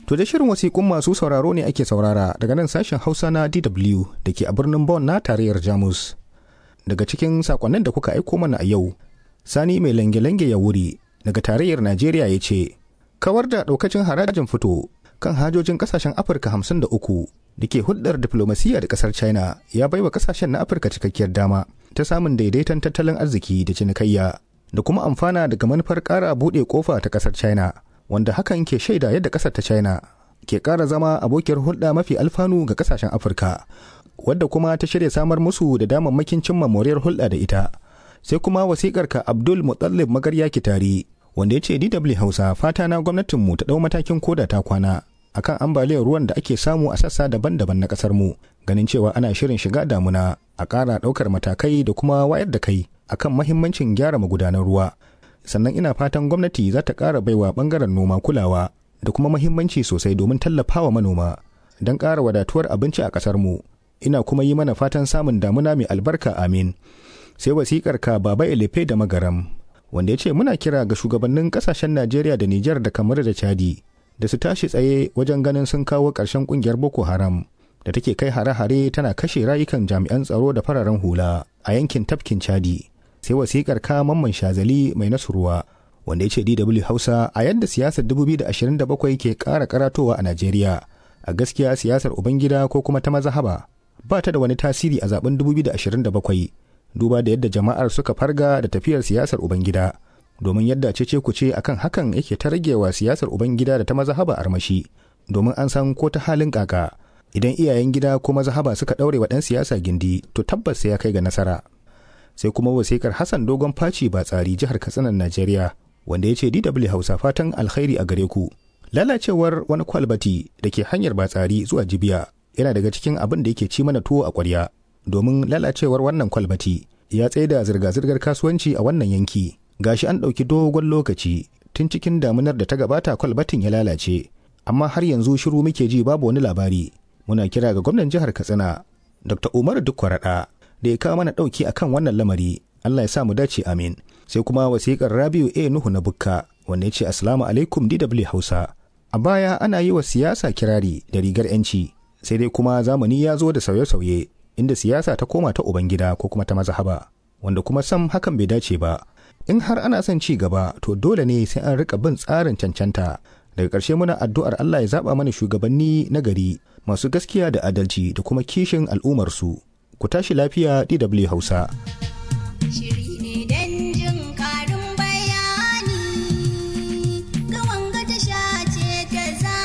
To da shirin wasiƙun masu sauraro ne ake saurara daga nan sashen Hausa na DW da ke a birnin Bonn na tarayyar Jamus. Daga cikin sakonnin da kuka aiko mana a yau, Sani mai lange-lange ya wuri daga tarayyar Najeriya ya ce, Kawar da ɗaukacin harajin fito kan hajojin ƙasashen Afirka hamsin da uku da ke hulɗar diflomasiyya da ƙasar China ya baiwa ƙasashen na Afirka cikakkiyar dama ta samun daidaiton tattalin arziki da cinikayya da kuma amfana daga manufar ƙara buɗe ƙofa ta ƙasar China. wanda hakan ke shaida yadda ƙasar ta china ke ƙara zama abokiyar hulɗa mafi alfanu ga ƙasashen afirka wadda kuma ta shirya samar musu da damammakin cimma moriyar hulɗa da ita sai kuma wasiƙar ka abdul mutallib magarya kitari wanda ya ce dw hausa fata na gwamnatinmu ta ɗau matakin koda ta kwana akan ambaliyar ruwan da ake samu a sassa daban-daban na ƙasar mu ganin cewa ana shirin shiga damuna a ƙara ɗaukar matakai da kuma wayar da kai akan mahimmancin gyara magudanan ruwa sannan ina fatan gwamnati za ta ƙara baiwa ɓangaren noma kulawa da kuma mahimmanci sosai domin tallafawa manoma don ƙara wadatuwar abinci a ƙasar mu ina kuma yi mana fatan samun damuna mai albarka amin sai wasiƙar ka baba elefe da magaram wanda ya ce muna kira ga shugabannin ƙasashen najeriya da nijar da kamar da chadi da su tashi tsaye wajen ganin sun kawo ƙarshen ƙungiyar boko haram da take kai hare-hare tana kashe rayukan jami'an tsaro da fararen hula a yankin tafkin chadi sai wasikar ka mamman shazali mai nasurwa wanda ya ce DW Hausa a yadda siyasar 2027 ke ƙara karatowa a Najeriya a gaskiya siyasar Ubangida ko kuma ta mazahaba ba ta da wani tasiri a zaben 2027 duba da yadda jama'ar suka farga da tafiyar siyasar Ubangida domin yadda cece kuce akan hakan yake ta ragewa siyasar Ubangida da ta mazahaba armashi domin an san ko ta halin kaka idan iyayen gida ko mazahaba suka ɗaure wa ɗan siyasa gindi to tabbas sai ya kai ga nasara sai kuma wasikar Hassan Dogon Faci ba tsari jihar Katsinan Najeriya wanda ya ce DW Hausa fatan alkhairi a gare ku. Lalacewar wani kwalbati da ke hanyar batsari zuwa Jibiya yana daga cikin abin da yake ci mana tuwo a ƙwarya domin lalacewar wannan kwalbati ya tsaida zirga-zirgar kasuwanci a wannan yanki. Gashi an ɗauki dogon lokaci tun cikin damunar da ta gabata kwalbatin ya lalace amma har yanzu shiru muke ji babu wani labari. Muna kira ga gwamnan jihar Katsina Dr. Umar Dukwaraɗa da ya kawo mana ɗauki a kan wannan lamari Allah ya sa mu dace amin sai kuma wasiƙar Rabiu A Nuhu na Bukka wanda ya ce Assalamu alaikum DW Hausa a baya ana yi wa siyasa kirari da rigar yanci sai dai kuma zamani ya zo da sauye-sauye inda siyasa ta koma ta ubangida ko kuma ta mazhaba wanda kuma sam hakan bai dace ba in har ana son ci gaba to dole ne sai an rika bin tsarin cancanta daga ƙarshe muna addu'ar Allah ya zaba mana shugabanni na gari masu gaskiya da adalci da kuma kishin al'ummarsu ku tashi lafiya DW Hausa. Shiri ne don jin ƙarin bayani ga wanga tasha ce ta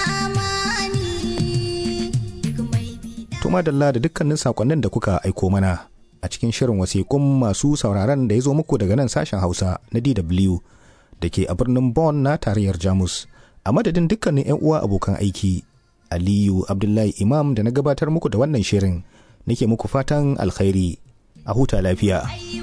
zamani duk mai bida. Tuma dalla da dukkanin sakonnin da kuka aiko mana a cikin shirin wasiƙun masu sauraron da ya zo muku daga nan sashen Hausa na DW da ke a birnin Bonn na tarayyar Jamus. A madadin dukkanin 'yan uwa abokan aiki, Aliyu Abdullahi Imam da na gabatar muku da wannan shirin. nake muku fatan alkhairi a huta lafiya. Ai